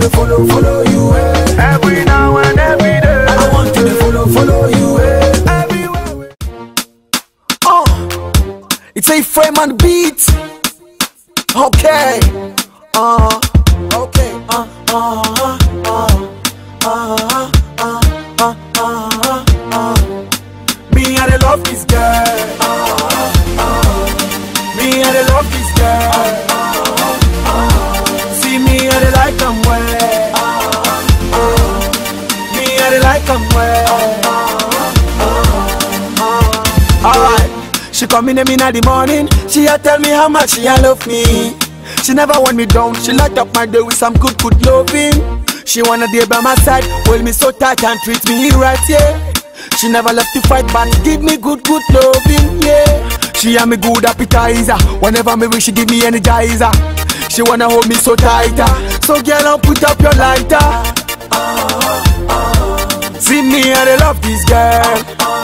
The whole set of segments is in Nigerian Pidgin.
to follow, follow you. Eh. Every now and every day. I want to follow, follow you. Eh. Everywhere. we- Uh, it's a frame and beat. Okay. Uh, okay. Uh, uh, uh, uh, uh, uh, uh, uh, uh. Me, I dey love this girl. Me, I dey love this girl. See me, I dey like am well. Me, I dey like am well. Alright. She come in in the morning. She a tell me how much she a love me. She never want me down. She light up my day with some good, good loving. She wanna be by my side, hold me so tight and treat me right, yeah. She never left to fight, but give me good, good loving, yeah. She a me good appetizer. Whenever me wish, she give me energizer. She wanna hold me so tighter. So girl, put up your lighter. See me, I dey love this girl.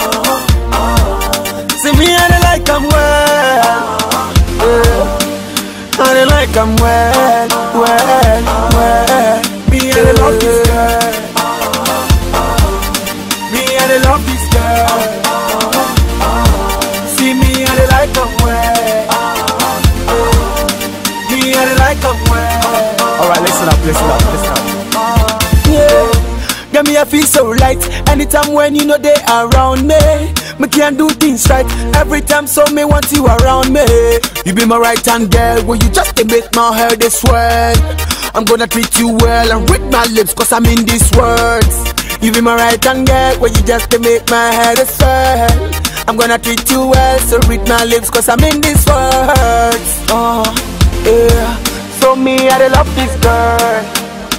See me, I dey like am well. Yeah. I dey like am well, well, well. Me, I dey love this girl. Me, I dey love this girl. See me, I dey like am well. Me, I dey like am well. Alright, listen up, listen up, listen up. Yeah. Get me, I feel so light. Anytime when you know they around me, me can do things right. Every time, so me want you around me. You be my right hand girl, when you just to make my hair they swell. I'm gonna treat you well and read my lips, cause I'm in these words. You be my right hand girl, when you just to make my hair they swell. I'm gonna treat you well, so read my lips, cause I'm in these words. Oh, yeah. So me, I dey love this girl.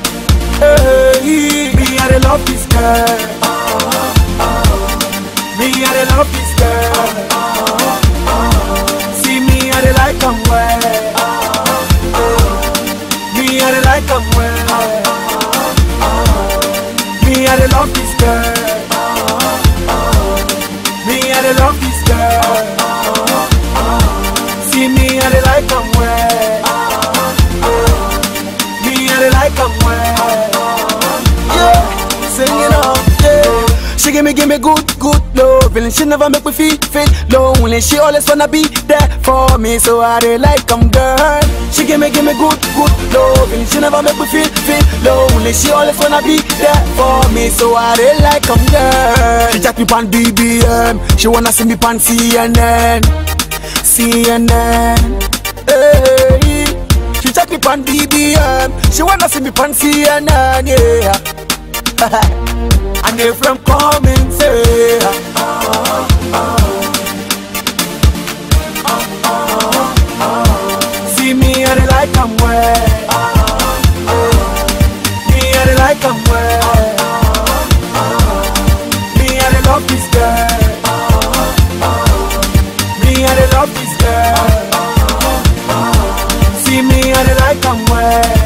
Hey, me I dey love this girl. Me I dey love this girl. See me I dey like am well. Me I dey like am well. Me I dey love this girl. Me I dey love this girl. See me I dey like am well. Me I dey like am well. Yeah, singing up, yeah. She give me, give me good, good loving. She never make me feel, feel lonely. She always wanna be there for me, so I dey like 'em, girl. She give me, give me good, good loving. She never make me feel, feel lonely. She always wanna be there for me, so I dey like 'em, girl. She chat me pan BBM, she wanna see me pan CNN, CNN. Hey. She check me pan BBM, she wanna see me pan CNN, yeah. and they from coming say See me I dey like am well Me I dey like am well Me I dey love this girl Me I dey love this girl See me I dey like am well